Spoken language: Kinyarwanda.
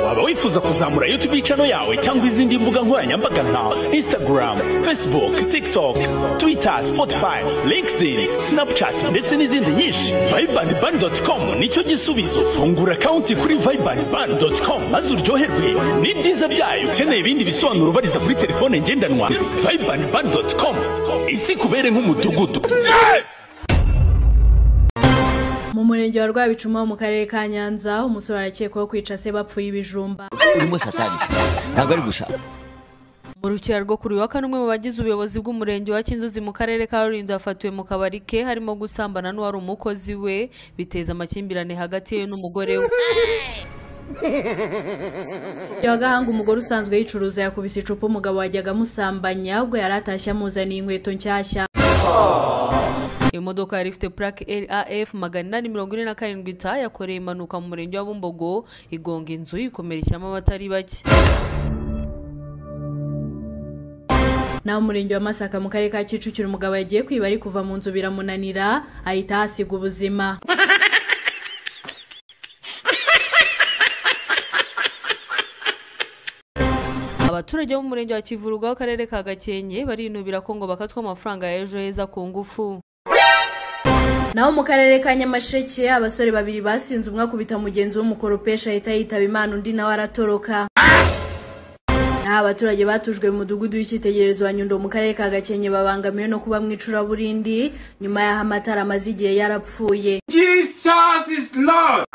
waba wifuza kuzamura yutubu icano yawe cyangwa izindi mbuga nkoranyambaga nka instagram facebook tiktok twitter spotify linkedin snapchat ndetse n'izindi nyinshi viband ban com nicyo gisubizo fungura konti kuri viband ban com maze uryoherwe n'ibyiza byayo ukeneye ibindi bisobanuro ubariza kuri telefone ngendanwa viband ban com isi kubere nk'umudugudu mu murenge wa rwabicuma mu karere ka nyanza umusore arakekwaho kwica se bapfuye ibijumba urimo satani ntabwo ari gusa mu rukira rwo kuri wa kane umwe mu bagize ubuyobozi bw'umurenge wa kinzuzi mu karere ka rulindo yafatiwe mu kabari ke harimo gusambana n'uwari umukozi we biteza amakimbirane hagati ye n'umugore we iyo gahanga umugore usanzwe yicuruza yakubise icupa umugabo wajyaga amusambanya ubwo yari atashye amuzaniye inkweto nshyashya imodoka yari ifite purake raf magana inani mirongo ine na karindwi ta yakoreye impanuka mu murenge wa bumbogo igonga inzu ikomerekeramo abatari bake naho umurenge wa masaka mu karere ka kicukiro umugabo yagiye kwiba ari kuva mu nzu biramunanira ahita ahasiga ubuzima abaturage bo mu murenge wa kivuruga w'akarere ka gakenke barinubira ko ngo bakatwa amafaranga ya ejo heza ku ngufu naho mu karere ka nyamasheke abasore babiri basinze umwe akubita mugenzi w'umukoropesha ahita yitaba imana undi nawe aratoroka naho abaturage batujwe mu mudugudu w'icyitegererezo wa nyundo mu karere ka gakenke babangamiwe no kuba mu icuraburindi nyuma y'aho amatara amaze igihe yarapfuye Jesus is Lord!